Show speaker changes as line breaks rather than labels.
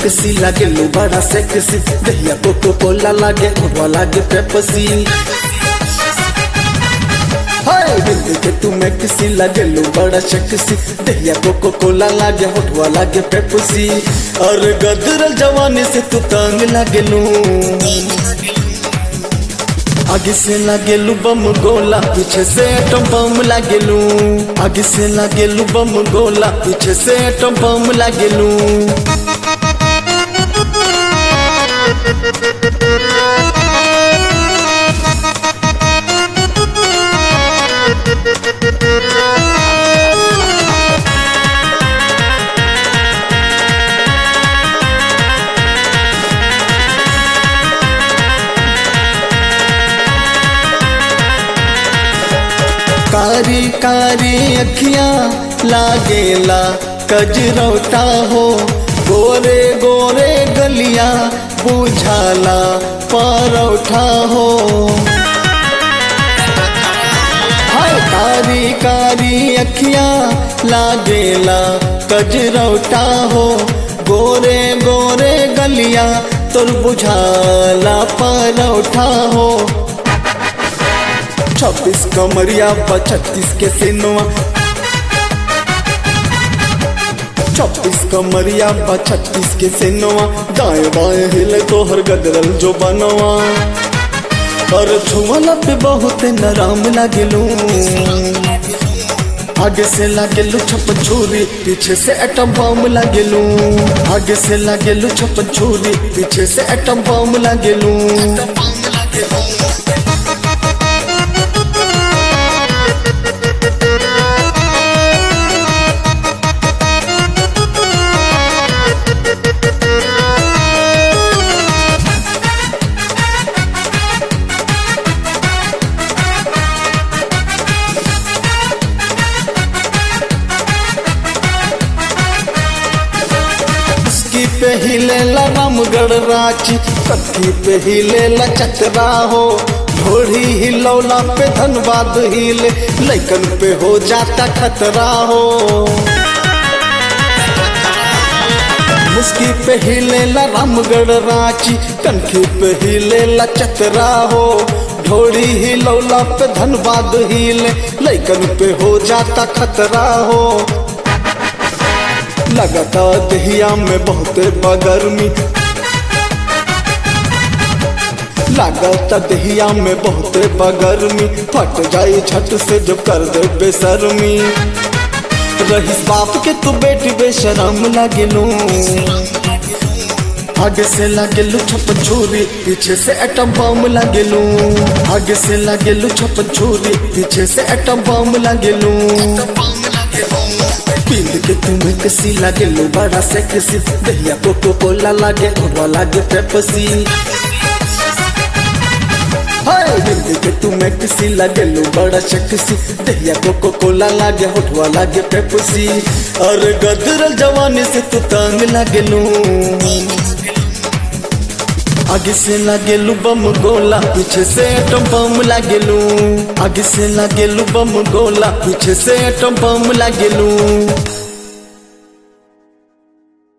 maxi लागे लो बड़ा sexy दहिया कोको कोला लागे होठवा लागे पेप्सी हाय दिल के तू मैक्सी लागे लो बड़ा सेक्सी दहिया कोको कोला लागे होठवा लागे पेप्सी और गदरल जवानी से तू तंग लागे लू आगे से लागेलू बम गोला पीछे से एटम बम लागेलू आगे से लागेलू बम गोला पीछे से एटम बम लागेलू कारी कारी अखियां लागेला कजरौटा हो गोरे गोरे गलियां बुझाला परौठा हो हाय कारी कारी अखियां लागेला कजरौटा हो गोरे गोरे गलियां तोर बुझाला परौठा हो छब्बीस कमरिया छत्तीस के सिनवा छब्बीस कमरिया छत्तीस के सिनवा दाएं बाएं हिले तोहर गदरल जो बनवा और छुअला पे बहुत नराम लागेलू आगे से लागेलू छप्पन छुरी पीछे से एटम बम लागेलू आगे से लागेलू छप्पन छुरी पीछे से एटम बम लागेलू उसकी पे हिलेला रामगढ़ रांची कत्थी पे हिलेला चतरा हो घोड़ी हिलौला पे धनबाद हिले लैकन पे हो जाता खतरा हो मुस्की पे हिलेला रामगढ़ रांची कनखी पे हिलेला चतरा हो ढोड़ी हिलौला पे धनबाद हिले लैकन पे हो जाता खतरा हो लगता दहिया में बहुत बगर्मी लगता दहिया में बहुत बगर्मी फट जाई झट से जब कर दे बेशर्मी रहीस बाप के तू बेटी बेशरम लगेलू आगे से लगेलू छप्पन छुरी पीछे से एटम बम लगेलू आगे से लगेलू छप्पन छुरी पीछे से एटम बम लगेलू पील के तुम्हें कसी लागे लो बड़ा से किसी दहिया कोको कोला लागे होठवा लागे पेप्सी हाय दिल के तुम्हें किसी लागे लो बड़ा से किसी दहिया कोको कोला लागे होठवा लागे पेप्सी और गदरल जवानी से तू तंग लागे लू आगे से लागेलू बम गोला पीछे से एटम बम लागेलू आगे से लागेलू बम गोला पीछे से एटम बम लागेलू